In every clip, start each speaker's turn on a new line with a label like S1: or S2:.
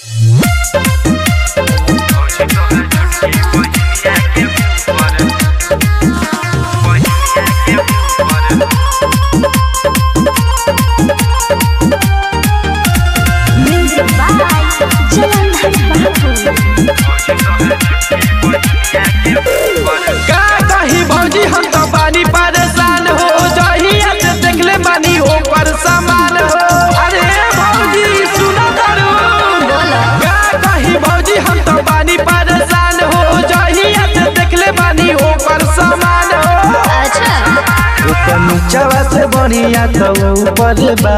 S1: Music by Jalandhar Babu.
S2: का कही भौजी हम तो बानी परेशान हो जहिया से देखले बानी ओकर सामान हो अरे भौजी सुनो करू का कही भौजी हम तो बानी परेशान हो जहिया से देखले बानी ओकर सामान हो
S1: अच्छा
S2: ऊपर नीचवा से बढ़िया तो ऊपर बा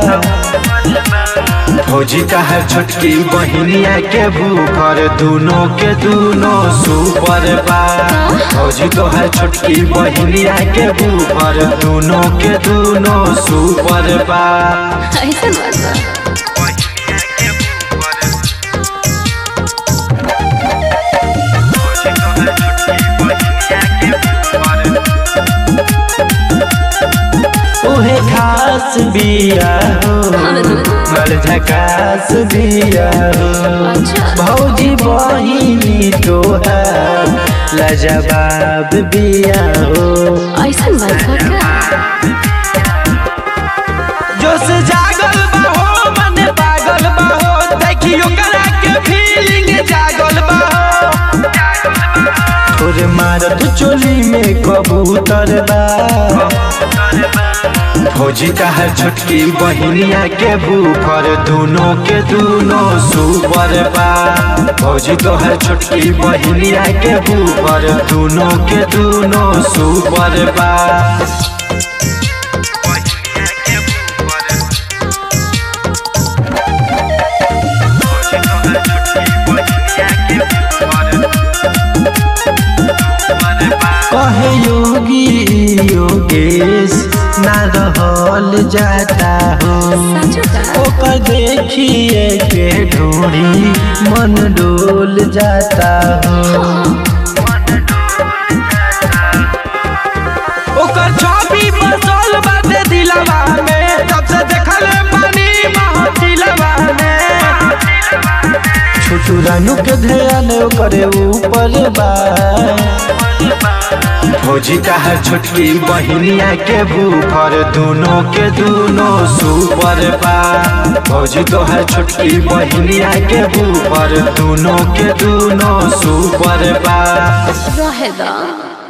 S2: फौजी का है छोटकी बहिनिया के भूखर दोनों के दोनों सुपर बा फौजी तो है छोटकी बहिनिया के भूखर दोनों के दोनों सुपर बा
S1: ऐसा बात बा
S2: ओहे खास बिया हो बड़ झकास बिया हो
S1: अच्छा
S2: भौजी बहिनी तोहार लजवाब बिया हो
S1: ऐसा बात बा का
S2: जोश जागल बा हो मन पागल बा हो देखियो करा के फीलिंग जागल बा हो तोरे मारत चोली में कबूतर बा फौजी का है छोटकी बहिनिया के भूखर दोनों के दोनों सुपर बा फौजी तो है छोटकी बहिनिया के भूखर दोनों के दोनों सुपर बा कहे योगी योगेश ना रहल जाता हो
S1: सचो का
S2: ओकर देखिए के ढोड़ी मन डोल जाता हो ओकर छवि बसल बाटे दिलवा में जब से देखल पानी महतिलवा में छोटू रानू के ध्यान ओकरे ऊपर बा फौजी का है छोटकी बहिनिया के भूखर दोनों के दोनों सुपर बा फौजी तो है छोटकी बहिनिया के भूखर दोनों के दोनों सुपर बा
S1: रहे दा